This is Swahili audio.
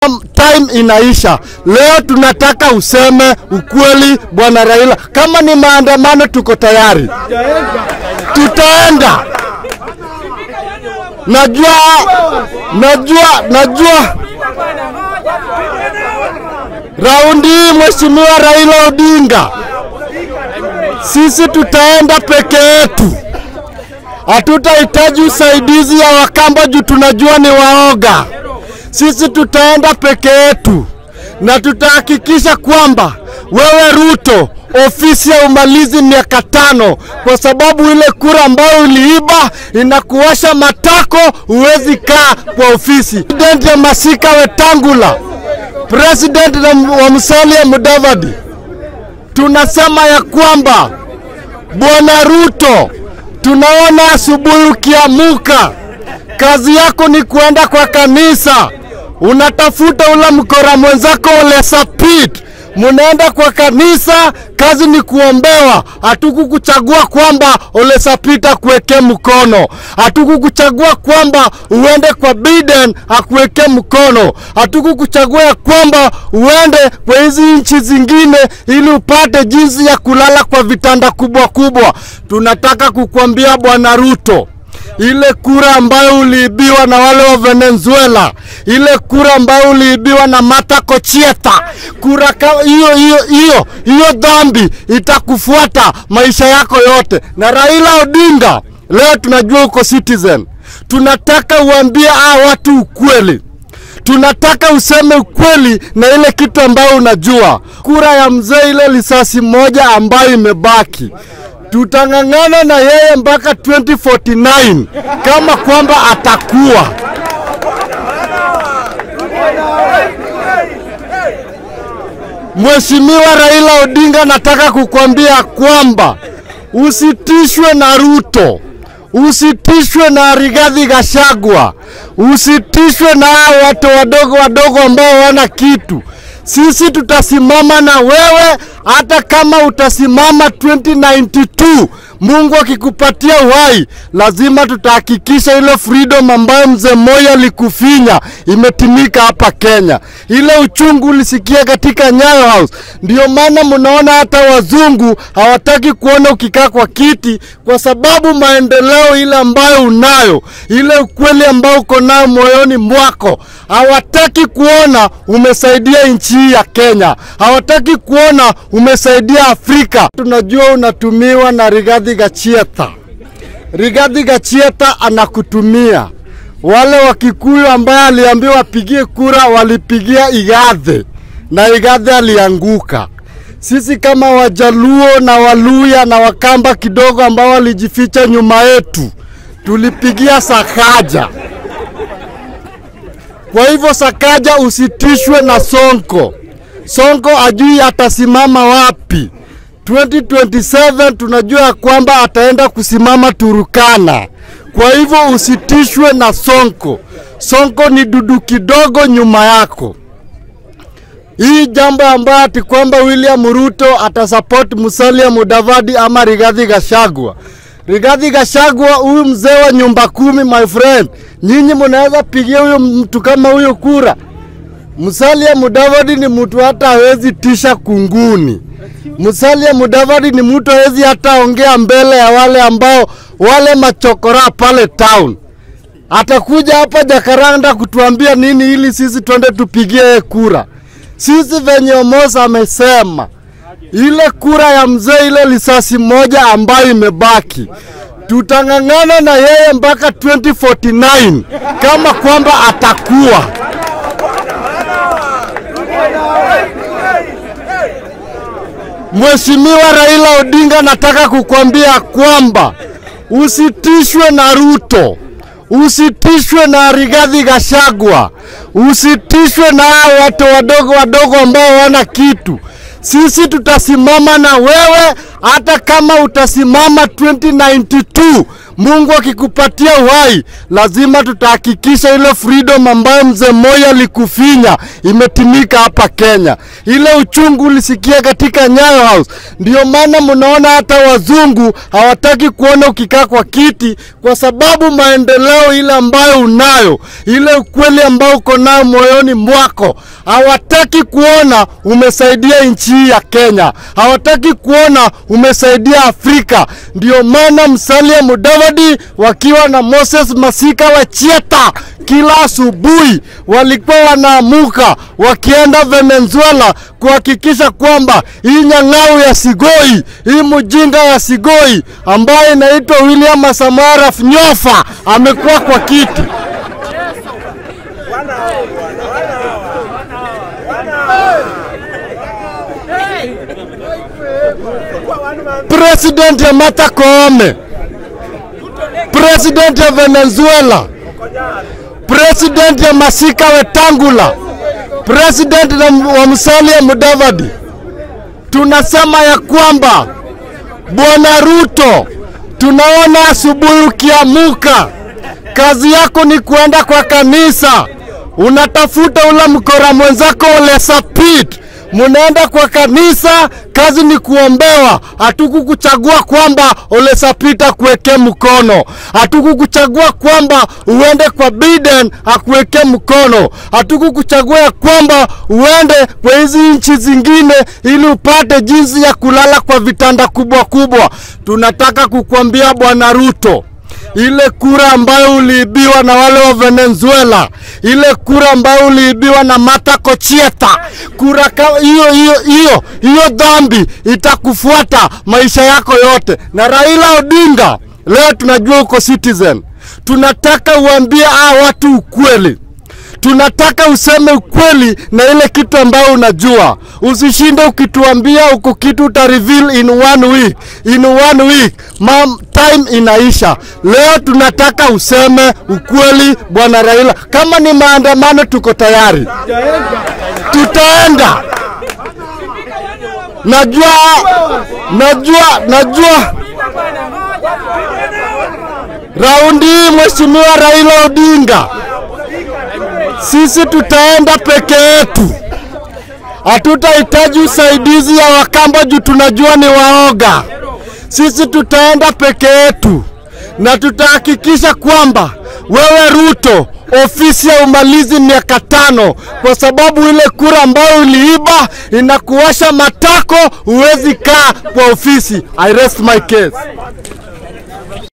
time inaisha. Leo tunataka useme ukweli, bwana Raila. Kama ni maandamano, tuko tayari, tutaenda. Najua, najua, najua raundi hii mheshimiwa Raila Odinga, sisi tutaenda peke yetu, hatutahitaji usaidizi ya Wakamba juu tunajua ni waoga. Sisi tutaenda peke yetu na tutahakikisha kwamba wewe Ruto ofisi ya umalizi miaka tano, kwa sababu ile kura ambayo uliiba inakuwasha matako, huwezi kaa kwa ofisi. President ya Masika Wetangula, president wa Musalia Mudavadi, tunasema ya kwamba bwana Ruto, tunaona asubuhi ukiamuka, kazi yako ni kuenda kwa kanisa, unatafuta ule mkora mwenzako Ole Sapit munaenda kwa kanisa, kazi ni kuombewa. Hatukukuchagua kwamba Ole Sapit akuwekee mkono, hatukukuchagua kwamba uende kwa Biden akuwekee mkono, hatukukuchagua ya kwamba uende kwa hizi nchi zingine ili upate jinsi ya kulala kwa vitanda kubwa kubwa. Tunataka kukuambia bwana Ruto, ile kura ambayo uliibiwa na wale wa Venezuela, ile kura ambayo uliibiwa na Martha Kochieta, kura ka- hiyo hiyo hiyo hiyo dhambi itakufuata maisha yako yote. Na Raila Odinga, leo tunajua uko Citizen, tunataka uambie hawa watu ukweli tunataka useme ukweli na ile kitu ambayo unajua. Kura ya mzee, ile lisasi moja ambayo imebaki, tutang'ang'ana na yeye mpaka 2049 kama kwamba atakuwa Mheshimiwa Raila Odinga, nataka kukwambia kwamba usitishwe na Ruto, usitishwe na Rigathi Gachagua, usitishwe na hao watu wadogo wadogo ambao wana kitu. Sisi tutasimama na wewe hata kama utasimama 2092. Mungu akikupatia uhai, lazima tutahakikisha ile freedom ambayo mzee Moi alikufinya imetimika hapa Kenya. Ile uchungu ulisikia katika Nyayo House, ndio maana mnaona hata wazungu hawataki kuona ukikaa kwa kiti, kwa sababu maendeleo ile ambayo unayo, ile ukweli ambao uko nayo moyoni mwako, hawataki kuona umesaidia nchi hii ya Kenya, hawataki kuona umesaidia Afrika. Tunajua unatumiwa na Rigathi Gachagua. Rigathi Gachagua anakutumia. Wale wa Kikuyu ambaye aliambiwa apigie kura walipigia Igathe na Igathe alianguka. Sisi kama Wajaluo na Waluya na Wakamba kidogo ambao walijificha nyuma yetu tulipigia Sakaja. Kwa hivyo Sakaja, usitishwe na Sonko. Sonko ajui atasimama wapi. 2027 tunajua ya kwamba ataenda kusimama Turukana. Kwa hivyo usitishwe na Sonko. Sonko ni dudu kidogo nyuma yako. Hii jambo ambayo ati kwamba William Ruto atasupport Musalia Mudavadi ama Rigathi Gachagua. Rigathi Gachagua, huyu mzee wa nyumba kumi, my friend, nyinyi mnaweza pigia huyo mtu kama huyo kura? Musalia Mudavadi ni mtu hata hawezi tisha kunguni. Musalia Mudavadi ni mtu hawezi hata ongea mbele ya wale ambao wale machokora pale town. Atakuja hapa Jakaranda kutuambia nini ili sisi twende tupigie yeye kura. Sisi venye Omosa amesema ile kura ya mzee, ile lisasi moja ambayo imebaki, tutang'ang'ana na yeye mpaka 2049 kama kwamba atakuwa Mheshimiwa Raila Odinga, nataka kukwambia kwamba usitishwe na Ruto, usitishwe na Rigathi Gachagua, usitishwe na hao watu wadogo wadogo ambao wana kitu. Sisi tutasimama na wewe hata kama utasimama 2092. Mungu akikupatia uhai, lazima tutahakikisha ile freedom ambayo mzee Moi alikufinya imetimika hapa Kenya. Ile uchungu ulisikia katika Nyayo House, ndio maana mnaona hata wazungu hawataki kuona ukikaa kwa kiti, kwa sababu maendeleo ile ambayo unayo, ile ukweli ambao uko nayo moyoni mwako, hawataki kuona umesaidia nchi hii ya Kenya, hawataki kuona umesaidia Afrika. Ndio maana Musalia Mudavadi wakiwa na Moses Masika wa Chieta kila asubuhi walikuwa wanaamuka wakienda Venezuela kuhakikisha kwamba hii nyang'au ya Sigoi, hii mjinga ya Sigoi ambaye inaitwa William Samaraf Nyofa amekuwa kwa kiti. President ya Martha Koome, president ya Venezuela, president ya Masika Wetangula, president na- wa Musalia Mudavadi, tunasema ya kwamba Bwana Ruto, tunaona asubuhi ukiamuka, kazi yako ni kuenda kwa kanisa, unatafuta ule mkora mwenzako Ole Sapit, munaenda kwa kanisa, kazi ni kuombewa. Hatukukuchagua kwamba Ole Sapit akuwekee mkono, hatukukuchagua kwamba uende kwa Biden akuwekee mkono, hatukukuchagua ya kwamba uende kwa hizi nchi zingine ili upate jinsi ya kulala kwa vitanda kubwa kubwa. Tunataka kukwambia Bwana Ruto, ile kura ambayo uliibiwa na wale wa Venezuela, ile kura ambayo uliibiwa na Martha Kochieta, kura ka- hiyo hiyo hiyo hiyo dhambi itakufuata maisha yako yote. Na Raila Odinga, leo tunajua uko Citizen, tunataka uambie hawa watu ukweli tunataka useme ukweli na ile kitu ambayo unajua. Usishinde ukituambia uko kitu uta reveal in one week, in one week mam, time inaisha. Leo tunataka useme ukweli, bwana Raila. Kama ni maandamano, tuko tayari, tutaenda. Najua, najua, najua raundi hii mheshimiwa Raila Odinga sisi tutaenda peke yetu, hatutahitaji usaidizi ya Wakamba juu tunajua ni waoga. Sisi tutaenda peke yetu na tutahakikisha kwamba wewe Ruto, ofisi ya umalizi miaka tano, kwa sababu ile kura ambayo uliiba inakuwasha matako, huwezi kaa kwa ofisi. I rest my case.